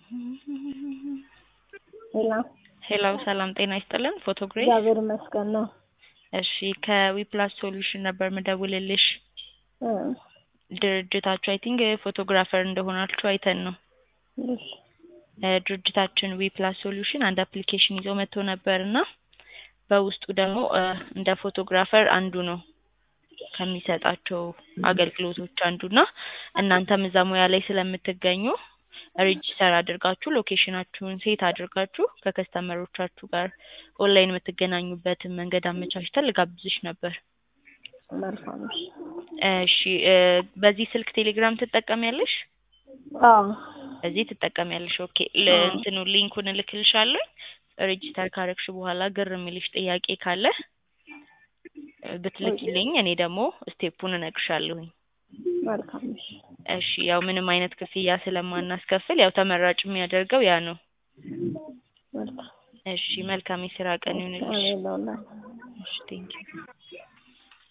ሄላ ሄሎ ሰላም ጤና ይስጥልን። ፎቶግሬስ እግዚአብሔር ይመስገን ነው። እሺ ከዊፕላስ ሶሉሽን ነበር ምደውልልሽ። እ ድርጅታችሁ አይ ቲንክ ፎቶግራፈር እንደሆናችሁ አይተን ነው። እሺ እ ድርጅታችን ዊፕላስ ሶሉሽን አንድ አፕሊኬሽን ይዞ መጥቶ ነበር እና በውስጡ ደግሞ እ እንደ ፎቶግራፈር አንዱ ነው ከሚሰጣቸው አገልግሎቶች አንዱና እናንተም እዛ ሙያ ላይ ስለምትገኙ ሬጂስተር አድርጋችሁ ሎኬሽናችሁን ሴት አድርጋችሁ ከከስተመሮቻችሁ ጋር ኦንላይን የምትገናኙበትን መንገድ አመቻችተን ልጋብዝሽ ነበር። መልካም እሺ። እሺ እ በዚህ ስልክ ቴሌግራም ትጠቀሚያለሽ? አዎ በዚህ ትጠቀሚያለሽ። ኦኬ ል- አዎ። እንትኑ ሊንኩን እልክልሻለሁ። ሬጂስተር ካረግሽ በኋላ ግር የሚልሽ ጥያቄ ካለ እ ብትልኪልኝ እኔ ደግሞ ስቴፑን እነግርሻለሁኝ። መልካም እሺ። እሺ ያው ምንም አይነት ክፍያ ስለማናስከፍል ያው ተመራጭ የሚያደርገው ያ ነው። መልካም እሺ መልካም የስራ ቀን ይሁንልሽ። አሜን ለሁላችን። እሺ ቴንኪው